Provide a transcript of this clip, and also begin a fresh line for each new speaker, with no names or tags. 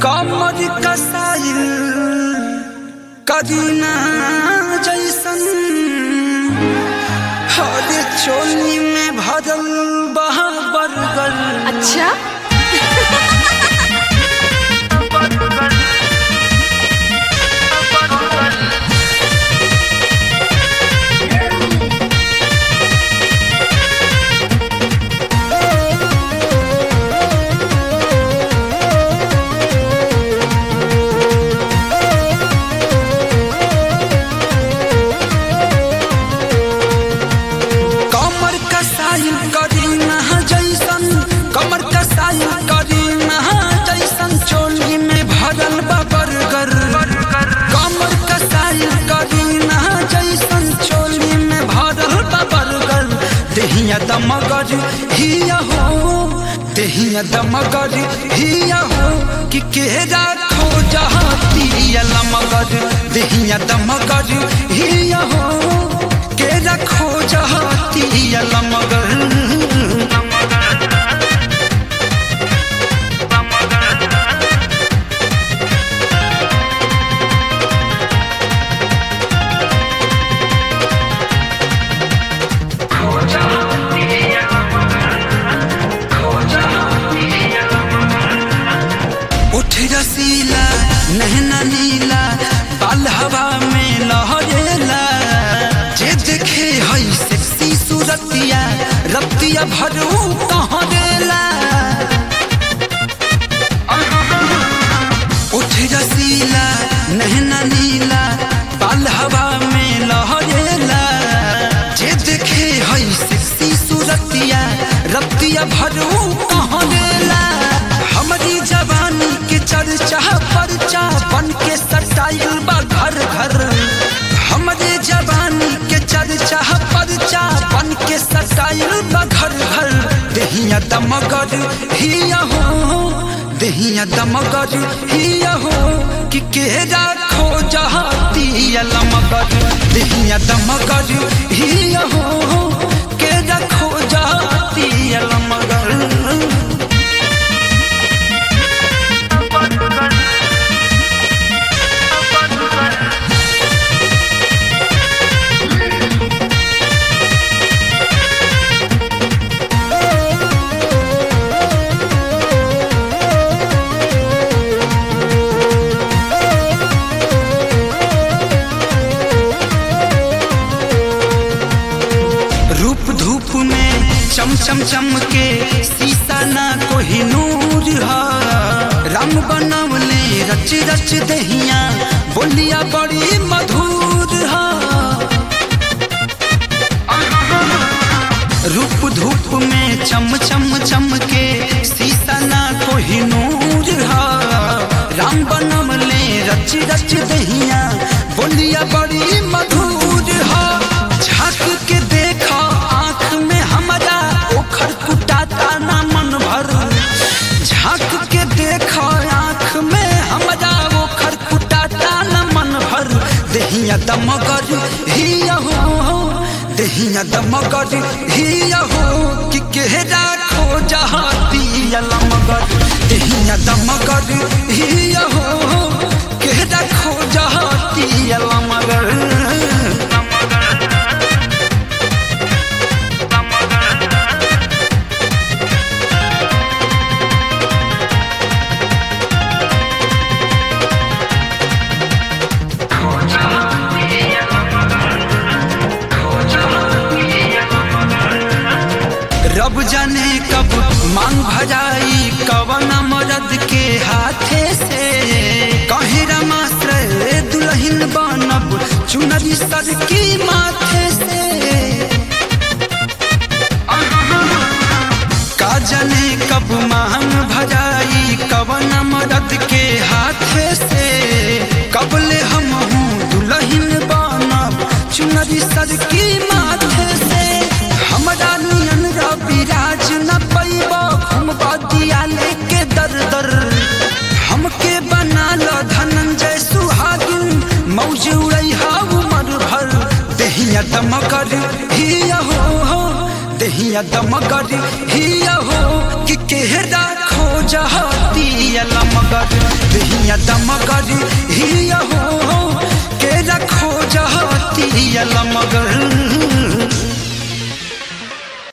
कमर कसाइल कदीना जैसन हर चोली में भरल बहा बरगल
अच्छा
कमर कसाइल कदीना जैसन कमर कसाइल कदीना जैसन चोली में भरल बा बरगर कमर कसाइल कदीना जैसन चोली में भरल बा बरगर देहिया दमगर हिया हो देहिया दमगर हिया हो कि केरा खो जहाती लमगर देहिया दमगर हिया हो केरा खो जहाती लमगर उठ रसीला नहना नीला बाल हवा में लहरेला जे देखे हई सेक्सी सूरतिया रतिया भरू कहाँ देला उठ रसीला नहना नीला बाल हवा में लहरेला जे देखे हई सेक्सी सूरतिया रतिया भरू कहाँ देला हमारी जवानी के चर्चा परचा बन के सटाइल बा घर घर हमारे जवानी के चर्चा परचा बन के सटाइल बा घर घर देहिया दमगर हिया हो देहिया दमगर हिया हो कि केरा खो जहाती लमगर देहिया दमगर हिया हो केरा खो जहाती लमगर रूप धूप में चम चम चम के शीशा ना कोही नूर हा रंग बनवले रच रच दहिया बोलिया बड़ी मधुर हा रूप धूप में चम चम चम के शीशा ना कोही नूर हा राम बनवले रच रच दहिया बोलिया बड़ी मधुर हा झांक के देखा आंख में हमारा ओखर कुटाता ना मन भर झांक के देखा आंख में हमारा ओखर कुटाता ना मन भर देहिया दमगर हिया हो देहिया दमगर हिया हो कि केहरा खो जहाती लमगर देहिया दमगर हिया हो केहरा खो जहाती लमगर रब जाने कब मांग भजाई कवन मरद के हाथे से कहे रमाश्रय दुल्हन बनब चुनरी सर की माथे से का जाने कब मांग भजाई कवन मरद के हाथे से कबले हम हूँ दुल्हन बनब चुनरी सर की माथे से हमरा नियन रविराज न पैब हम बदिया लेके दर दर हमके बना लो धनंजय सुहागिन मौज उड़ई हा उमर भर देहिया दमकर हिया हो देहिया दमगर हिया हो कि केहरा खो जहाती लमगर दहिया दमगर हिया हो के रखो जहतिया लमगर